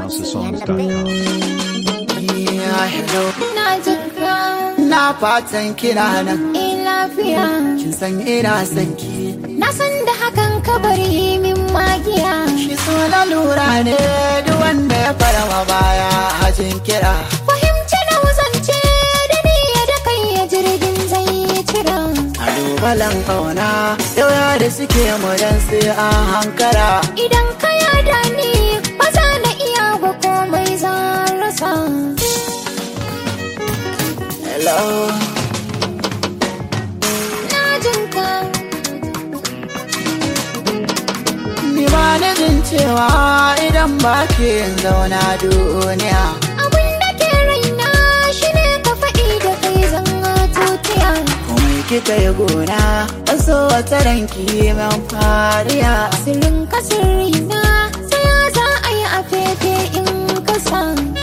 MyHouseOfSongs.com. Yeah, hello. Na jika Na fatan kina nan in lafiya kin san ina son ki Na san da hakan ka bari min magiya shi so na lura ne duk wanda ya fara baya hajin kira Fahimci na wuzance da ni da kai ya jirgin zai cira kalubalen kauna yawa da suke mu dan sai an hankara Idan ka yada ni ba za na iya ba komai zan rasa hello Na jinka ni ba ni jin cewa idan ba ke zauna duniya Abin da ke raina shi ne ka faɗi da kai zan tutiya komai kika yi gona wasu wata ranki min fariya Sirrin ka sirrina sai ya za a yi a fefe in kasa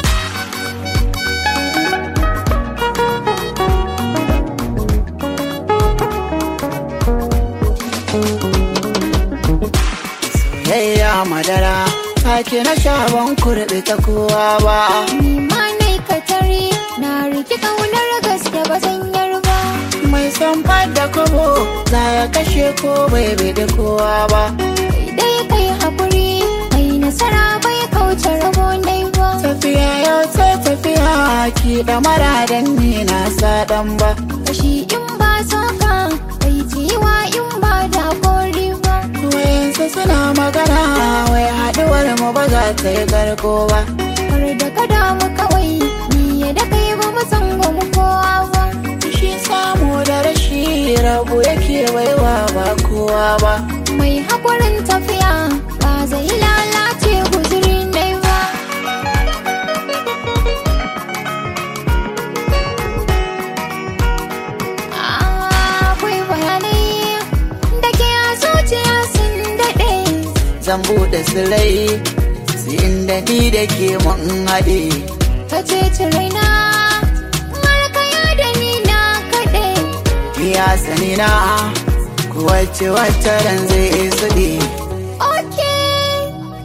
Yayya madara take na shaban kurɓi ta kowa ba Ni ma nai ka tare na riki ƙaunar gaske ba zan yarba mai son da kobo za ya kashe ko bai da kowa ba Kai dai kai haƙuri mai nasara bai kauce rabo dai ba tafiya yau ta tafiya ki da mara dan ni na sa dan ba Kashi in ba soka bai jiwa in ba da kori ba wayansu suna magana wai haɗuwar mu ba za ta yi garko ba Har da ka damu kawai ni ya da kai ba mu san ba mu kowa ba shi samu da rashi rabu yake baiwa ba kowa ba Mai haƙurin tafiya ba zai lalace guzuri dai ba Akwai bayanai da ke a zuciya sun daɗe zan buɗe sirai su inda ni da ke mun haɗe Ka ce raina har ka da ni na kaɗe iya sani na wacce wacce ran zai suɗe Okay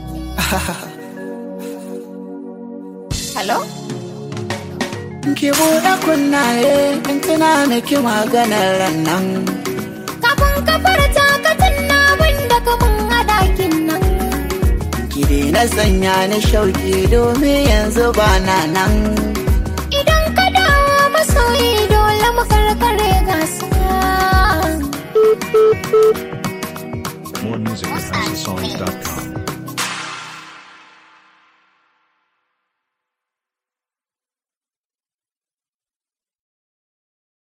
Hello? ki buɗe kunnaye in tuna miki maganar ran nan Kafin ka farta ka tunna wanda ka mun hadakin nan ki daina sanya ni shauki domin yanzu ba na nan Idan ka dawo masoyi dole mu karkare gasa More music at HouseOfSongs.com.